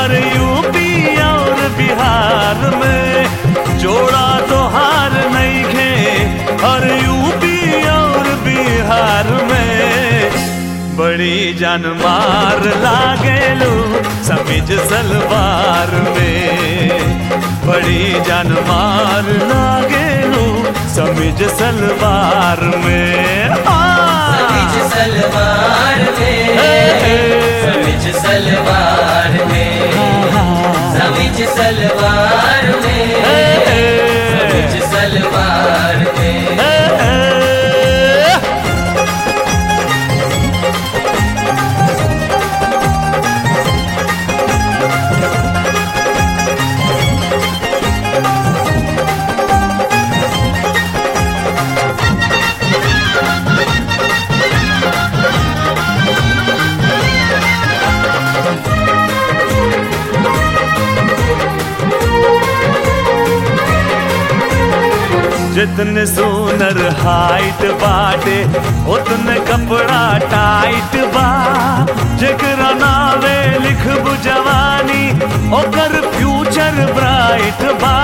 हर UP और बिहार में जोड़ा तो हार नहीं खे हर यूपी और बिहार में बड़ी जान मार लागेलू समिज सलवार में बड़ी जान मार लागेलू समिज सलवार में समिज सलवार में समिज सलवार में समिज सलवार में समिज सलवार में जितने सोनर हाइट बाटे उतने कपड़ा टाइट बा जेकरा नावे लिखबू जवानी ओकर फ्यूचर ब्राइट बा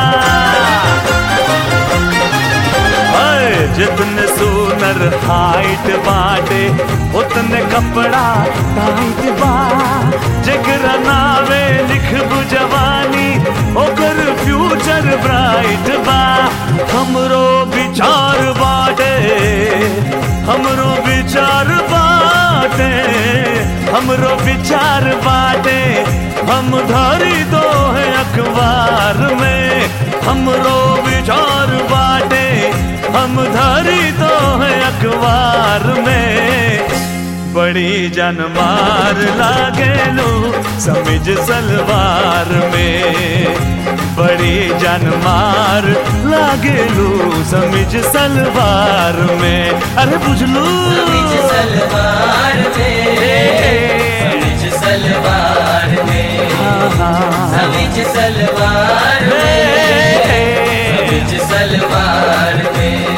अय, जितने सोनर हाइट बाटे उतने कपड़ा टाइट बा जेकरा नावे लिखबू जवानी ओकर फ्यूचर ब्राइट बा हमरो विचार बाटे हमरो विचार बाटे हमरो विचार बाटे हम धरी दो है अखबार में हमरो विचार बाटे हम धरी दो है अखबार में बड़ी जनमार लागेलू समिज सलवार में बड़ी जनमार लागेलू समिज सलवार में अरे बुझलू समिज सलवार में समिज सलवार में समिज सलवार में समिज सलवार में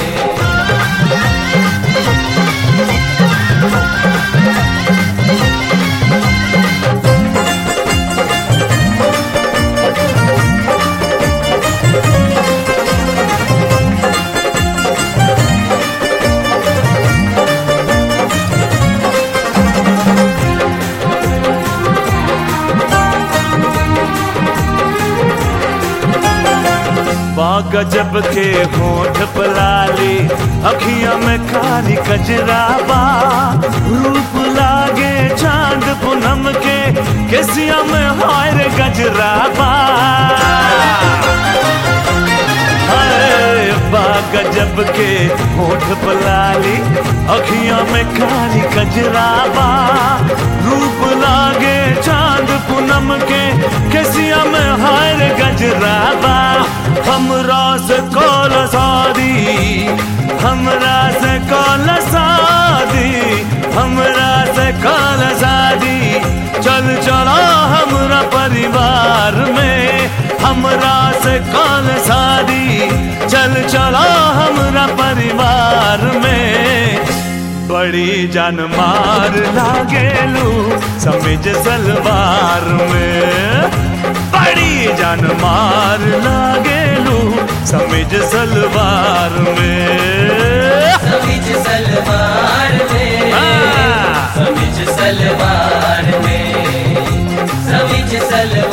गजब के होठ पलाली अखियां में काली कजराबा रूप लागे चांद पूनम के केसिया में हायर गजराबा हाय, बा गजब के होठ पलाली अखियां में काली कजराबा रूप लागे चांद पूनम के केसिया में हायर गजराबा हमरा से कौल शादी हमरा से कौल शादी हमरा से कौल शादी चल चला हमरा परिवार में हमरा से कौन शादी चल चला हमरा परिवार में बड़ी जान मार लागेलू समझ सलवार में बड़ी जान मार लागेलू समझ सलवार में समिज सलवार में हाँ। समिज सलवार में समिज सलवार